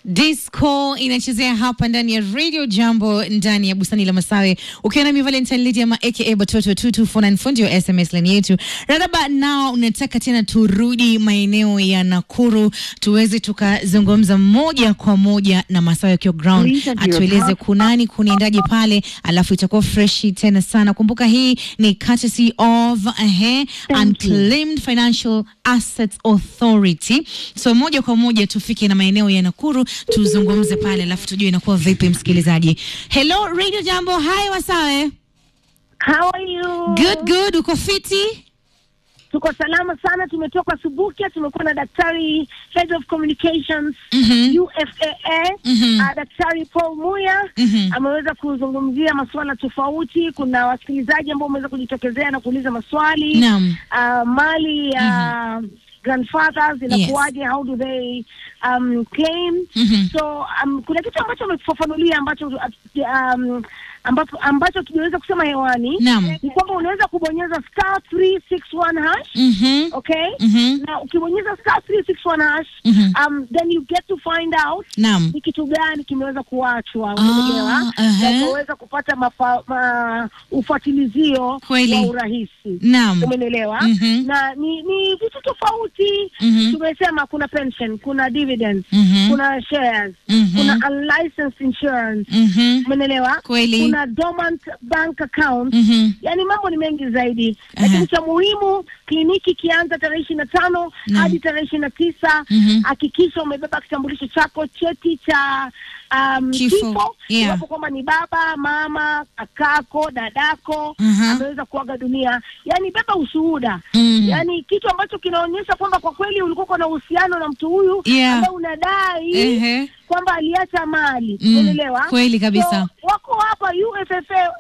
Disco inachezea hapa ndani ya Radio Jambo ndani ya bustani la Masawe, ukiwa nami Valentine Lady ama aka Batoto 2249 ndio SMS line yetu. Radaba nao unataka tena turudi maeneo ya Nakuru tuweze tukazungumza moja kwa moja na Masawe akiwa ground, Please enter your atueleze pass- kunani kunaendaje pale, alafu itakuwa freshi tena sana. Kumbuka hii ni courtesy of uh, Unclaimed Financial Assets Authority. So moja kwa moja tufike na maeneo ya Nakuru tuzungumze pale, alafu tujue inakuwa vipi. Msikilizaji, hello Radio Jambo, hi Wasawe. How are you? Good good, uko fiti? Tuko salama sana, tumetoka Subukia, tumekuwa na daktari head of communications Mhm. UFAA Mhm. uh, daktari Paul Muya Mhm. ameweza kuzungumzia masuala tofauti. Kuna wasikilizaji ambao wameweza kujitokezea na kuuliza maswali Naam. uh, mali ya grandfathers inakuwaje, how do they um, claim Mhm. so um, kuna kitu ambacho ametufafanulia ambacho um, ambacho ambacho tujaweza kusema hewani Naam. ni kwamba unaweza kubonyeza star 361 hash Mhm. okay Mhm. na ukibonyeza star 361 hash Mhm. um, then you get to find out Naam. ni kitu gani kimeweza kuachwa Ah, umeelewa aha. na ukaweza kupata mafa, ma, ufuatilizio Kweli. wa urahisi Naam. umenelewa Mhm. na ni ni vitu tofauti Mhm. tumesema kuna pension kuna dividends Mhm. kuna shares Mhm. kuna unlicensed insurance Mhm. umenelewa Kweli. kuna dormant bank account Mhm. yaani mambo ni mengi zaidi Aha. lakini cha muhimu kliniki ikianza tarehe ishirini na tano Naam. hadi tarehe ishirini na tisa Mhm. hakikisha umebeba kitambulisho chako cheti cha um, Kifo. kifo Yeah. iwapo kwamba ni baba mama kakako dadako Aha. ameweza kuaga dunia yaani beba ushuhuda Mhm. yaani kitu ambacho kinaonyesha kwamba kwa kweli ulikuwa na uhusiano na mtu huyu Yeah. ambaye unadai Ehe. kwamba aliacha mali Mm, umeelewa kweli kabisa. so, wako hapa UFFA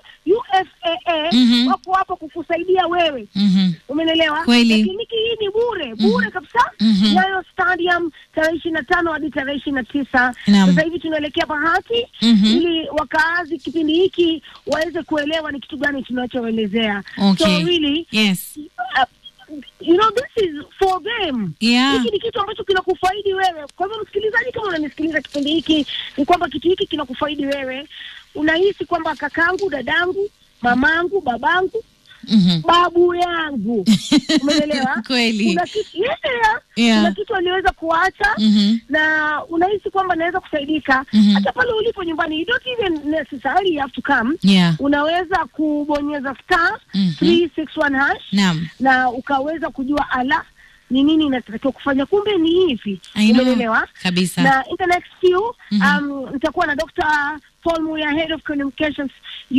UFAA Mhm. wako hapa kukusaidia wewe Mhm. umenelewa Kweli. Na kliniki hii ni bure bure kabisa Mhm. Nyayo Stadium tarehe ishirini na tano hadi tarehe ishirini na tisa Naam. sasa hivi tunaelekea Bahati Mhm. ili wakaazi kipindi hiki waweze kuelewa ni kitu gani tunachoelezea Okay. so really Yes. uh, you know this is for them Yeah. hiki ni kitu ambacho kinakufaidi wewe kwa hivyo msikilizaji kama unanisikiliza kipindi hiki ni kwamba kitu hiki kinakufaidi wewe unahisi kwamba kakangu dadangu mamangu babangu Mhm. babu yangu umeelewa Kweli. kuna kitu yeah, yeah. Yeah. kuna kitu aliweza kuacha Mhm. na unahisi kwamba naweza kusaidika Mhm. hata pale ulipo nyumbani you don't even necessarily have to come Yeah. unaweza kubonyeza star Mhm. 361 hash Naam. na ukaweza kujua ala ni nini inatakiwa kufanya kumbe ni hivi I know. umeelewa Kabisa. na in the next few Mhm. um, nitakuwa na Dr. Paul Muya head of communications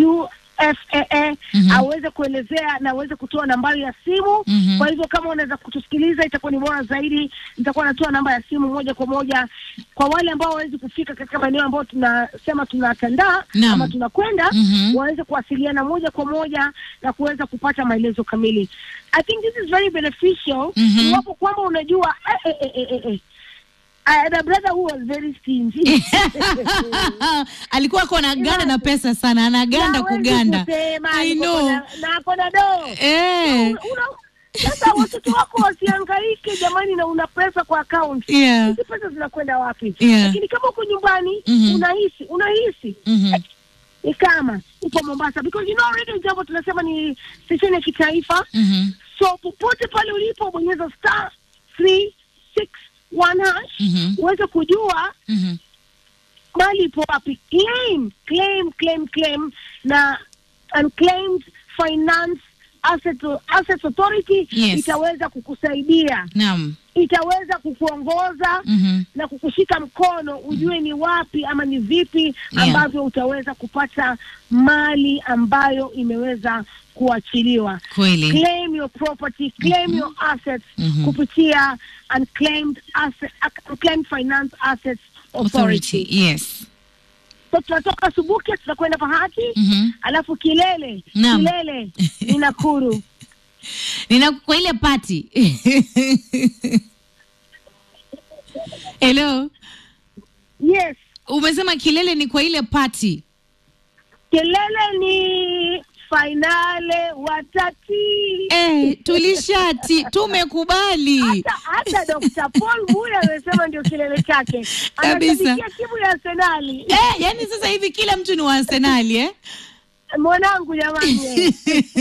UFAA Mhm. aweze kuelezea na aweze kutoa nambari ya simu Mhm. kwa hivyo kama unaweza kutusikiliza itakuwa ni bora zaidi nitakuwa natoa namba ya simu moja kwa moja kwa wale ambao hawawezi kufika katika maeneo ambayo tunasema tunatandaa Naam. ama tunakwenda Mhm. waweze kuwasiliana moja kwa moja na kuweza kupata maelezo kamili I think this is very beneficial Mhm. iwapo kwamba unajua eh, eh, eh, eh, eh. I had a brother who was very stingy. alikuwa ako anaganda na pesa sana, anaganda Na hawezi kuganda. kusema, I yuko know. na- na ako na doo. Eh. Una- Sasa watoto wako wasihangaike jamani, na una pesa kwa account. Yeah. Hizi pesa zinakwenda wapi? Yeah. Lakini kama uko nyumbani Mhm. unahisi unahisi Mhm. ni kama upo Mombasa because you know Radio Jambo tunasema ni station ya kitaifa Mhm. so popote pale ulipo bonyeza star 361 hash Mhm. uweze kujua Mhm. mali ipo wapi claim claim claim claim na unclaimed finance asset, assets authority Yes. itaweza kukusaidia Naam. itaweza kukuongoza Mhm. na kukushika mkono ujue ni wapi ama ni vipi Yeah. ambavyo utaweza kupata mali ambayo imeweza kuachiliwa Kweli. claim your property claim your assets Mhm. kupitia unclaimed asset, unclaimed finance assets authority, Authority. Yes. so tunatoka subuki tutakwenda pahati Mhm. alafu kilele Naam. kilele ni nakuru Nina kwa ile party. Hello. yes Umesema kilele ni kwa ile party. kilele ni fainale watati Eh, tulishati tumekubali hata hata Dr. Paul Muya amesema ndio kilele chake, Kabisa. anashabikia timu ya Arsenali. eh, yani sasa hivi kila mtu ni wa Arsenali eh? Mwanangu jamani, eh.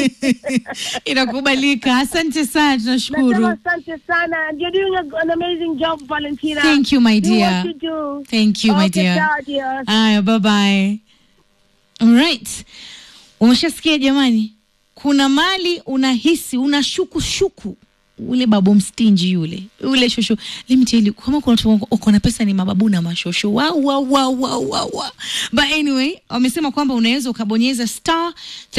Inakubalika. Asante sana, nasema tunashukuru. asante sana, and you're doing a, an amazing job Valentina. Thank you, my Do dear. what you do. Thank you, my Okay, dear. ciao, dear. Aya, bye bye. Alright. Umeshasikia jamani, kuna mali unahisi unashuku shuku ule babu mstinji yule ule shosho let me tell you kama kuna watu uko na pesa ni mababu na mashosho wa wa wa wa wa wa but anyway wamesema kwamba unaweza ukabonyeza star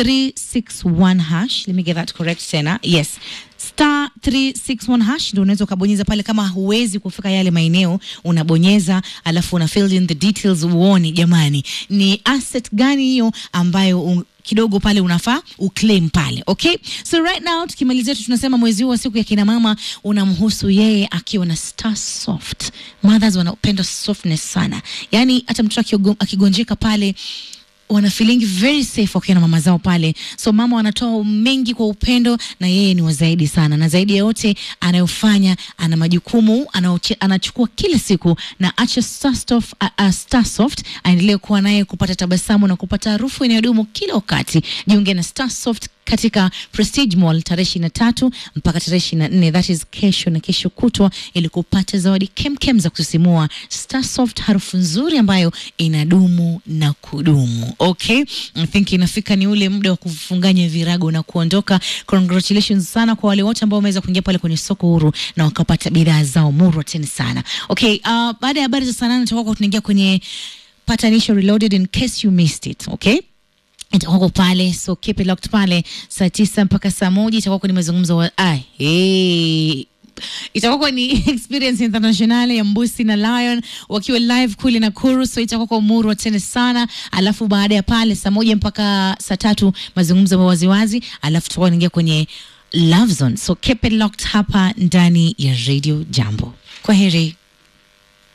361 hash let me get that correct tena yes star 361 hash ndio unaweza ukabonyeza pale kama huwezi kufika yale maeneo unabonyeza alafu una fill in the details uone jamani ni asset gani hiyo ambayo un, kidogo pale unafaa uclaim pale okay so right now tukimalizia tu tunasema mwezi huu wa siku ya kina mama unamhusu yeye akiwa na star soft mothers wanapenda softness sana yaani hata mtoto akiogo- akigonjeka pale wana feeling very safe wakiwa na mama zao pale so mama wanatoa mengi kwa upendo na yeye ni wazaidi sana na zaidi ya yote anayofanya ana majukumu anaoche- anachukua kila siku na acha Starsoft, uh, uh, Starsoft aendelee kuwa naye kupata tabasamu na kupata harufu inayodumu kila wakati jiunge na Starsoft katika Prestige Mall tarehe ishirini na tatu mpaka tarehe ishirini na nne that is kesho na kesho kutwa, ili kupata zawadi kemkem za kusisimua. Starsoft, harufu nzuri ambayo inadumu na kudumu. Okay, I think inafika ni ule muda wa kufunganya virago na kuondoka. Congratulations sana kwa wale wote ambao wameweza kuingia pale kwenye soko huru na wakapata bidhaa zao murwa tena sana. Okay, uh, baada ya habari za saa nane tutakuwa tunaingia kwenye patanisho reloaded in case you missed it. Okay itakuwako pale so keep it locked pale saa tisa mpaka saa moja itakuwako ni mazungumzo wa ah, hey. itakuwako ni experience international ya mbusi na lion wakiwa live kule nakuru so itakuwako murwa tena sana alafu baada ya pale saa moja mpaka saa tatu mazungumzo wa waziwazi alafu tutakuwa naingia kwenye love zone so keep it locked hapa ndani ya radio jambo kwa heri